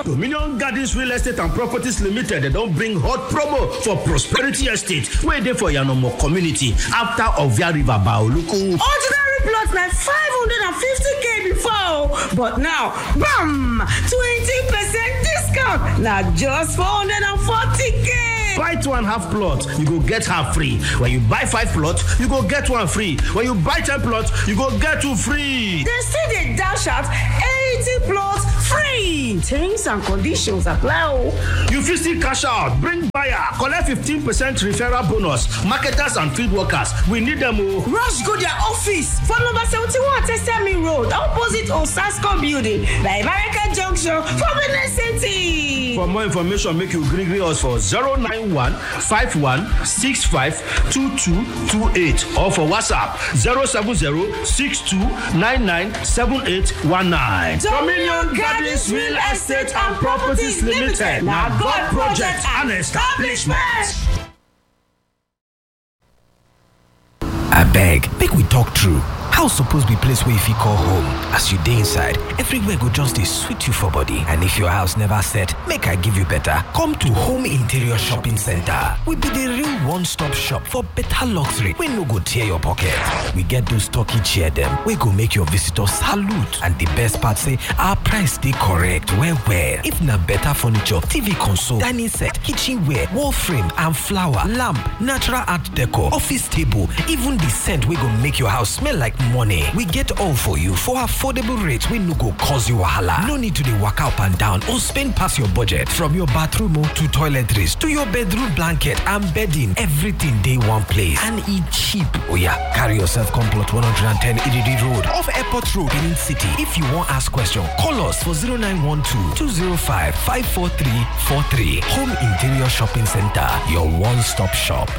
dominion gardens real estate and properties limited dem don bring hot promo for prosperity estate wey dey for yanomo community after ovia river baoluku. ordinary plot na five hundred and fifty k before but now bam twenty percent discount na just four hundred and forty k. buy two and half plot you go get half free when you buy five plot you go get one free when you buy ten plot you go get two free. dem still dey dash out eighty plots free terms and conditions apply o. you fit still cash out bring buyer collect fifteen percent referral bonus marketers and field workers we need dem o. rush go their office for number seventy-one tesemi road opposite osasco building by american junction for benin city. for more information make you gree gree us for zero nine one five one six five two two two eight or for whatsapp zero seven zero six two nine nine seven eight one nine. Dominion Gardens Real Estate and Properties Limited na God project and establishment. abeg make we talk true house suppose be place wey you fit call home as you dey inside everywhere go just dey sweet you for body and if your house never set make i give you better come to home interior shopping center we be the real one-stop shop for better luxury wey no go tear your pocket we get those turkey chair dem wey go make your visitors salute and the best part say our price dey correct well well if na better furniture tv console dining set kitchenware wall frame and flower lamp natural art decor office table even the scent wey go make your house smell like money we get all for you for affordable rates wey no go cause you wahala no need to dey waka up and down or spend pass your budget from your bathroom o to toiletries to your bedroom blanket and bedding everything dey one place and e cheap oya carry yourself come plot 110 ididi road off airport road benin city if you wan ask question call us for 0912 205 54343 home interior shopping center your one-stop shop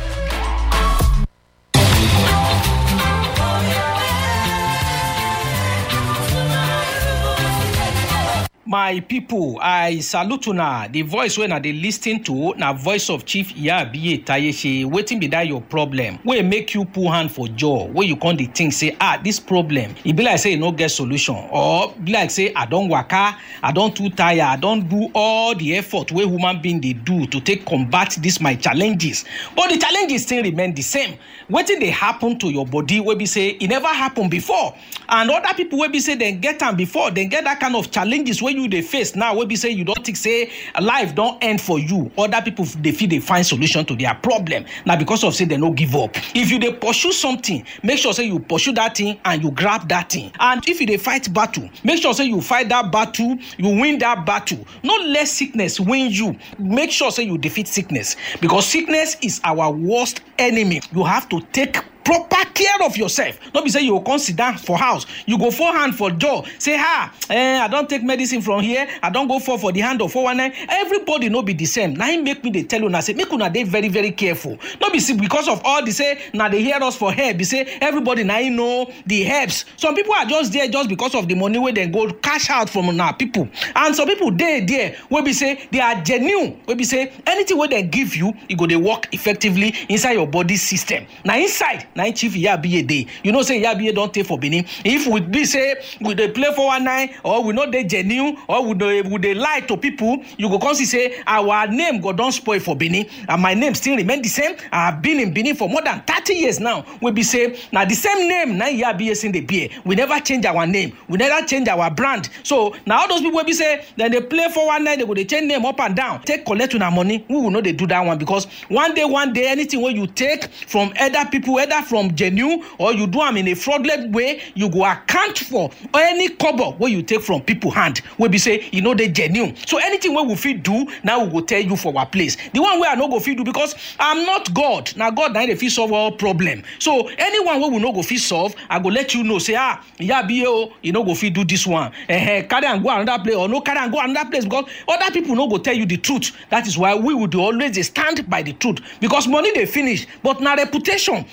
my pipo i salute una di voice wey una dey lis ten to na voice of chief iyabiye tayese wetin be dat your problem wey make you put hand for jaw wey you come dey think say ah dis problem e be like say e no get solution or be like say i don waka i don too tire i don do all the effort wey human being dey do to take combat dis my challenges but the challenges still remain the same wetin dey happen to your body wey be say e never happen before and other people wey be say dem get am before dem get that kind of challenges wey you dey face now wey be say you don think say life don end for you other people dey fit dey find solution to their problem na because of say dem no give up if you dey pursue something make sure say you pursue that thing and you grab that thing and if you dey fight battle make sure say you fight that battle you win that battle no let sickness win you make sure say you defeat sickness because sickness is our worst enemy you have to take proper care of yourself no be say you go come sit down for house you go fall hand for jaw say ah eh, i don take medicine from here i don go fall for the hand of 419 everybody no be the same na im make me dey tell una say make una dey very very careful no be say because of all the say na dey hear us for hair be say everybody na im know the herbs some people are just there just because of the money wey dem go cash out from una people and some people dey there wey be say they are genuine wey be say anything wey dem give you e go dey work effectively inside your body system na inside na im chief iyabiye dey you know say iyabiye don tey for benin if we be say we dey play 419 or we no dey genuine or we dey we dey lie to people you go come see say our name go don spoil for benin and my name still remain the same i have been in benin for more than thirty years now wey be say na the same name na iyabiye still dey bear we never change our name we never change our brand so na all those people wey be say dem dey play 419 dem go dey change name up and down take collect una money we will no dey do that one because one day one day anything wey you take from other people whether from genuine or you do am in a fraudulent way you go account for any kobo wey you take from people hand wey be say e no dey genuine so anything wey we fit do na we go tell you for our place the one wey i no go fit do because i'm not god na god na him dey fit solve all problem so anyone wey we no go fit solve i go let you know say ah iyabiye o e no go fit do this one eh carry am go another place or no carry am go another place because other people no go tell you the truth that is why we would always dey stand by the truth because money dey finish but na reputation na im dey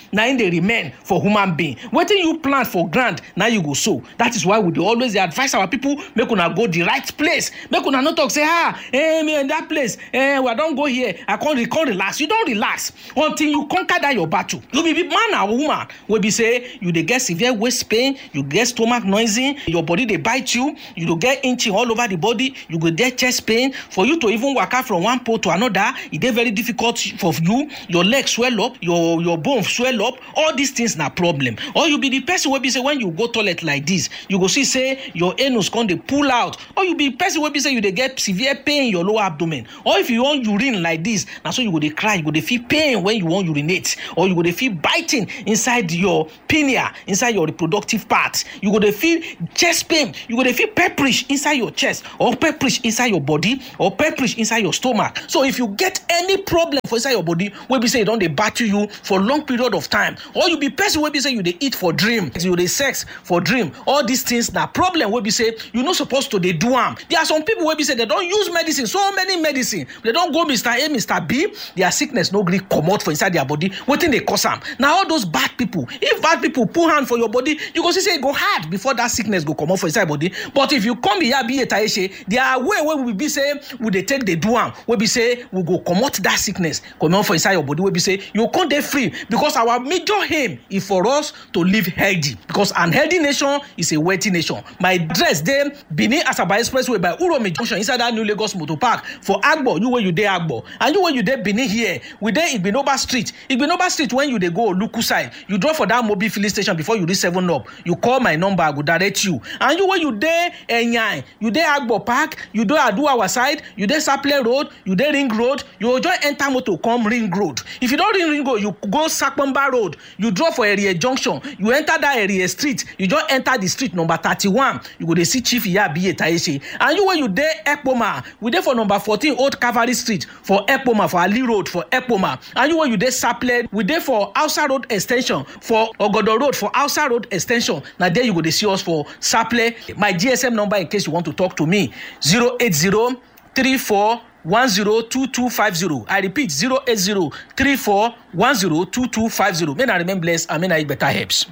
dey remain for human being wetin you plant for ground na you go sow that is why we dey always dey advise our people make una go the right place make una no talk say ah eh me in that place eh i don go here i come re come relax you don relax until you conquer that your battle you be be man and woman wey be say you dey get severe waist pain you get stomach noisy your body dey bite you you go get itching all over the body you go get chest pain for you to even waka from one pole to another e dey very difficult for you your leg swell up your your bone swell up all these things na problem or you be the person wey be say when you go toilet like this you go see say your anus come dey pull out or you be person wey be say you dey get severe pain in your lower abdomen or if you wan urine like this na so you go dey cry you go dey feel pain when you wan urinate or you go dey feel biting inside your pineal inside your reproductive part you go dey feel chest pain you go dey feel pepperish inside your chest or pepperish inside your body or pepperish inside your stomach so if you get any problem for inside your body wey be say e don dey battle you for long period of time or you be person wey be say you dey eat for dream you dey sex for dream all these things na problem wey be say you no suppose to dey do am there are some people wey be say dem don use medicine so many medicine dem don go mr a mr b their sickness no gree comot for inside their body wetin dey cause am na all those bad people if bad people put hand for your body you go see say e go hard before that sickness go comot for inside body but if you come here be etaishe their way wey we be say we dey take dey do am wey be say we go comot that sickness comot for inside your body wey be say you come dey free because our major aim is for us to live healthy because an healthy nation is a wealthy nation my address dey benin asaba expressway by uromi junction inside that new lagos motor park for agbo you wey you dey agbo and you wey you dey benin here we dey igbinoba street igbinoba street when you dey go oluku side you drop for that mobile filling station before you reach seven up you call my number i go direct you and you wey you dey enyan you dey agbo park you dey aduawa side you dey saple road you dey ring road you go just enter motor come ring road if you don ring ring road you go sapomba road you drop for area junction you enter that area street you just enter the street number thirty-one you go dey see chief iyabiye taishe and you wey you dey ekpoma we dey for number fourteen old cavalry street for ekpoma for ali road for ekpoma and you wey you dey saple we dey for hausa road ex ten sion for ogodo road for hausa road ex ten sion na there you go dey see us for saple my gsm number in case you want to talk to me zero eight zero three four one zero two two five zero i repeat zero eight zero three four one zero two two five zero may na remain blessed and may na eat better herbs.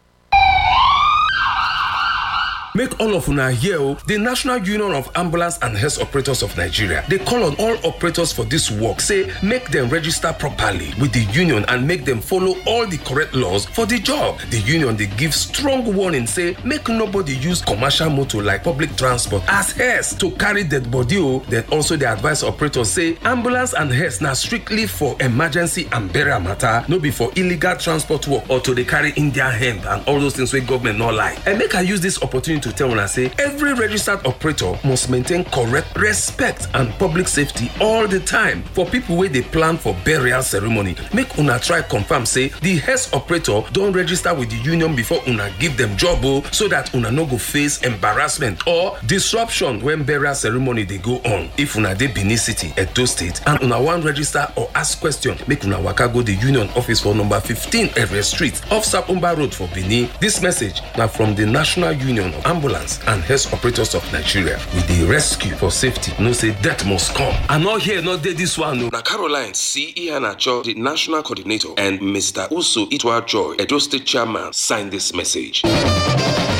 make all of una hear o di national union of ambulance and health operators of nigeria dey call on all operators for dis work say make dem register properly with di union and make dem follow all di correct laws for di job di union dey give strong warning say make nobody use commercial motor like public transport as hearse to carry dead body o dem also dey advise operators say ambulance and hearse na strictly for emergency and burial matter no be for illegal transport work or to dey carry indian hemp and all those things wey government no like and make i use dis opportunity to tell una say every registered operator must maintain correct respect and public safety all the time for people wey dey plan for burial ceremony make una try confirm say di health operator don register with di union before una give dem job o so dat una no go face embarrassment or disruption when burial ceremony dey go on if una dey benin city edo state and una wan register or ask question make una waka go di union office for number fifteen area street off sapumba road for benin dis message na from di national union of ambulance and health operators of nigeria we dey rescue for safety know say death must come i no hear no dey dis one o. na caroline c iheanacho di national coordinator and mr uso itwa joy edo state chairman sign dis message.